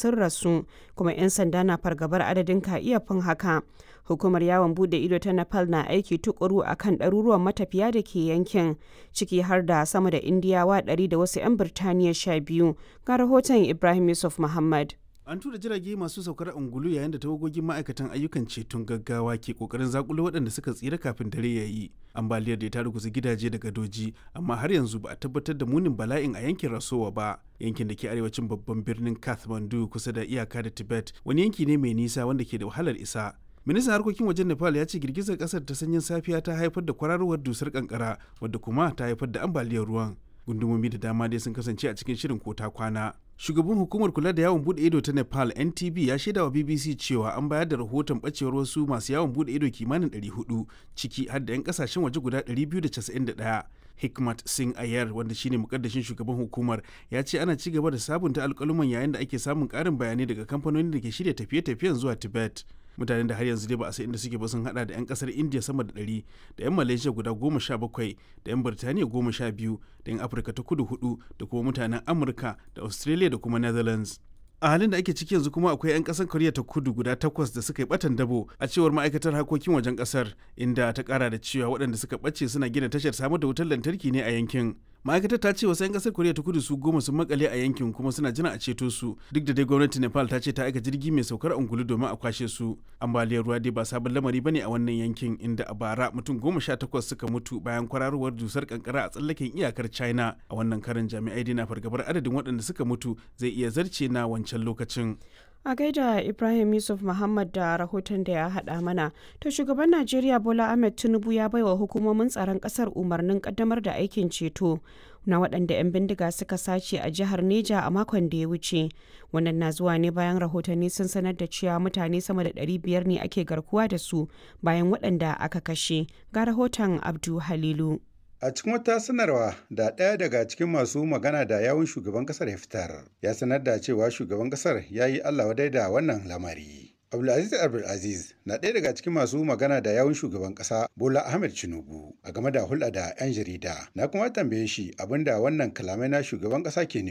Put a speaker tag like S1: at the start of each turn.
S1: sun rasu kuma 'yan sanda na fargabar adadin ka iya fin haka hukumar yawon bude ido ta nepal na aiki tukuru a kan ɗaruruwan matafiya da ke yankin ciki har da sama da indiyawa 100 da wasu 'yan birtaniya 12 ga rahoton ibrahim yusuf muhammad
S2: an tura jirage masu saukar angulu yayin da tawagogin ma'aikatan ayyukan ceton gaggawa ke kokarin zakulo waɗanda suka tsira kafin dare ya yi ambaliyar da ta ruguza gidaje da gadoji amma har yanzu ba a tabbatar da munin bala'in a yankin rasowa ba yankin da ke arewacin babban birnin kathmandu kusa da iyaka da tibet wani yanki ne mai nisa wanda ke da wahalar isa ministan harkokin wajen nepal ya ce girgizar kasar ta sanyin safiya ta haifar da kwararowar dusar kankara wadda kuma ta haifar da ambaliyar ruwan gundumomi da dama dai sun kasance a cikin shirin kota kwana shugaban hukumar kula da yawon bude ido ta nepal ntb ya shaida wa bbc cewa an bayar da rahoton bacewar wasu masu yawon bude ido kimanin 400 ciki har da 'yan kasashen waje guda 291 hikmat singh ayar wanda shine mukaddashin shugaban hukumar ya ce ana ci gaba da sabunta alkaluman yayin da ake samun karin bayanai daga kamfanonin da ke shirya tafiye-tafiyen zuwa tibet mutanen da har yanzu dai ba a san inda suke ba sun hada da 'yan kasar india sama da 100 da 'yan malaysia guda goma sha bakwai da 'yan birtaniya goma sha biyu da 'yan afirka ta kudu hudu da kuma mutanen amurka da australia da kuma netherlands a halin da ake ciki yanzu kuma akwai 'yan kasar koriya ta kudu guda takwas da suka yi batan dabo a cewar ma'aikatar harkokin wajen kasar inda ta kara da cewa waɗanda suka ɓace suna gina tashar samar da wutar lantarki ne a yankin ma'aikatar ta ce wasu 'yan kasar koriya ta kudu su goma sun makale a yankin kuma suna jira a ceto su duk da dai gwamnatin nepal ta ce ta aika jirgi mai saukar angulu domin a kwashe su ambaliyar ruwa dai ba sabon lamari bane a wannan yankin inda a bara mutum goma sha takwas suka mutu bayan kwararowar dusar kankara a tsallaken iyakar china a wannan karin jami'ai dai na fargabar adadin waɗanda suka mutu zai iya zarce na wancan lokacin
S1: a gaida ibrahim yusuf muhammad da rahoton da ya haɗa mana to shugaban najeriya bola ahmed tinubu ya baiwa hukumomin tsaron ƙasar umarnin ƙaddamar da aikin ceto na waɗanda 'yan bindiga suka sace a jihar neja a makon da ya wuce wannan na zuwa ne bayan rahotanni sun sanar da cewa mutane sama da 500 ne ake garkuwa da su bayan waɗanda aka kashe ga rahoton abdu halilu
S3: A cikin wata sanarwa da ɗaya daga cikin masu magana da yawun shugaban ƙasar ya fitar, ya sanar da cewa shugaban ƙasar ya yi Allah wadai da wannan lamari. Abdulaziz Abdulaziz na ɗaya daga cikin masu magana da yawun shugaban ƙasa Bola Ahmed Tinubu a game da hulɗa da 'yan jarida. Na kuma tambaye shi abinda wannan kalamai na shugaban ƙasa ke